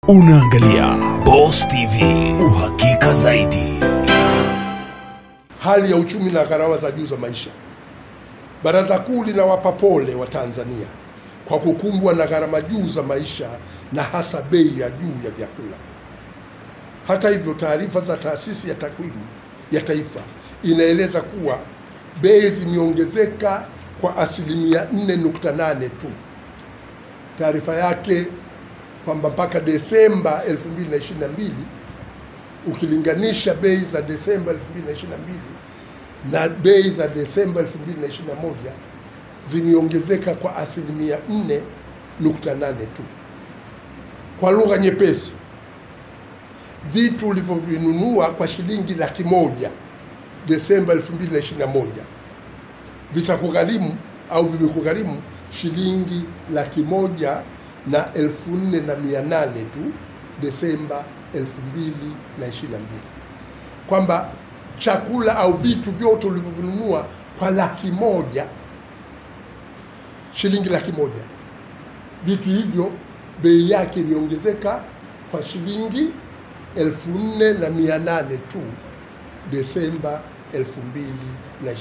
Unaangalia Boss TV, uhakika zaidi. hali ya uchumi na gharama za juu za maisha. Baraza Kuu linawapa pole wa Tanzania kwa kukumbwa na gharama juu za maisha na hasa bei ya juu ya vyakula. Hata hivyo, taarifa za Taasisi ya Takwimu ya Taifa inaeleza kuwa bei zimeongezeka kwa asilimia 4.8 tu. Taarifa yake kwamba mpaka Desemba 2022 ukilinganisha bei za Desemba 2022 na bei za Desemba 2021 zimeongezeka kwa asilimia 4.8 tu. Kwa lugha nyepesi, vitu ulivyovinunua kwa shilingi laki moja Desemba 2021 vitakugharimu au vimekugharimu shilingi laki moja na elfu nne na mia nane tu Desemba 2022, kwamba chakula au vitu vyote ulivyovinunua kwa laki moja shilingi laki moja vitu hivyo bei yake imeongezeka kwa shilingi elfu nne na mia nane tu Desemba 2022.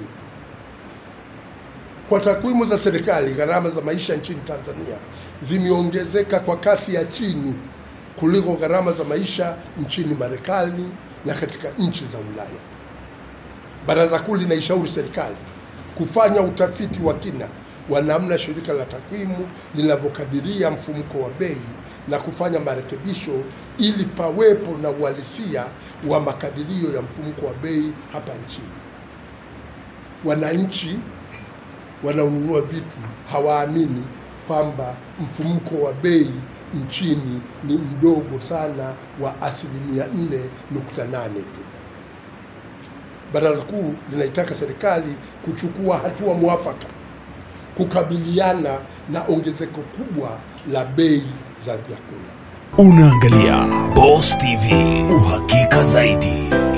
Kwa takwimu za serikali, gharama za maisha nchini Tanzania zimeongezeka kwa kasi ya chini kuliko gharama za maisha nchini Marekani na katika nchi za Ulaya. Baraza Kuu linaishauri serikali kufanya utafiti wa kina wa namna shirika la takwimu linavyokadiria mfumuko wa bei na kufanya marekebisho ili pawepo na uhalisia wa makadirio ya mfumuko wa bei hapa nchini. Wananchi wanaonunua vitu hawaamini kwamba mfumuko wa bei nchini ni mdogo sana wa asilimia 4.8 tu. Baraza Kuu linaitaka serikali kuchukua hatua mwafaka kukabiliana na ongezeko kubwa la bei za vyakula. Unaangalia Boss TV, uhakika zaidi.